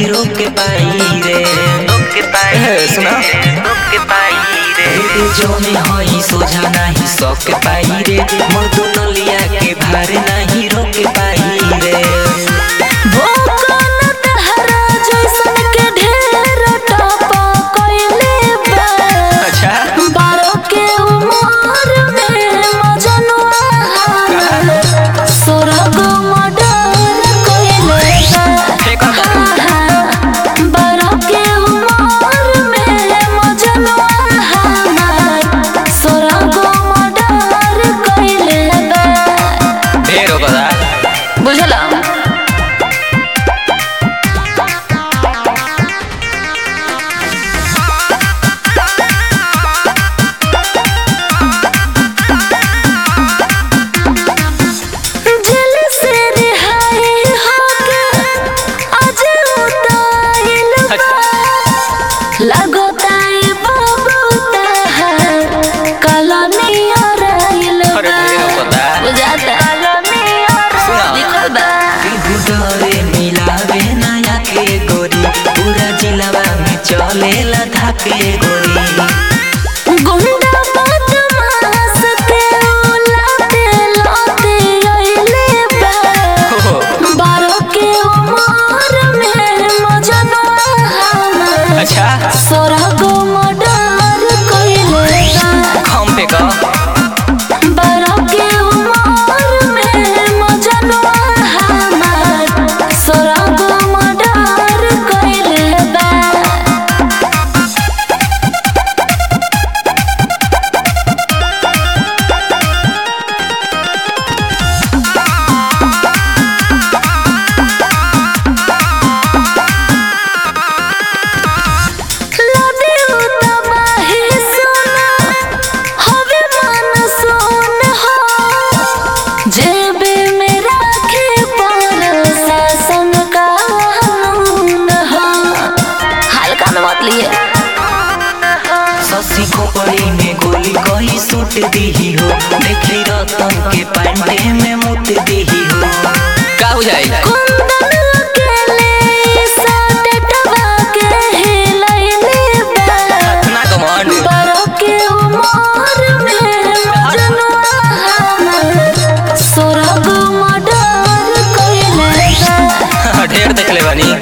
रोक पाई रे रोक पाई ए, सुना। रोक पाई रे बेटे जो में हई सोझा नहीं सक पाई रे मर्दो नलिया के भार नहीं रोक पाई रे भोकन तहरा जैसन के ढेर टपा कइले बा अच्छा बारो के उमर में मजनुआ हमर सोरग मर्डर कइले फेंका बा बारो के उमर में मजनुआ हमर सोरग मर्डर कइले बा ढेर हो गदा बुझला जेल से रिहाई होके आज उताइल बा लगोताई बाबू तहर कलमिया रहिल अरे ढेर हो गदा बुझाता सुना। लिखल बा डरे मिलावे नया के गोरी पूरा जिलावा में चलेला धाके गोरी गुंडा बदमाश के उलाते लाते अइले बा बारो के उमर में मजनुआ हमर अच्छा सोरग मर्डर कइले बा हम पे का बारो के उमर में मजनुआ हमर सोरग मर्डर कइले बा लदे उतबाही सोना हवे मन सोन हो जेबे में राखे पर शासन कानून हो हल्का में मत लिए ससी खोपड़ी में गोली कोई सूट दीही हो देखी रतन के पांडे में मुत दीही हो का हो जाई कुंदन अकेले साटे टबा के हिलैले बा ना कमांड बारो के उमर में मजनुआ हमर सोरग मर्डर कइले बा ढेर देख ले बानी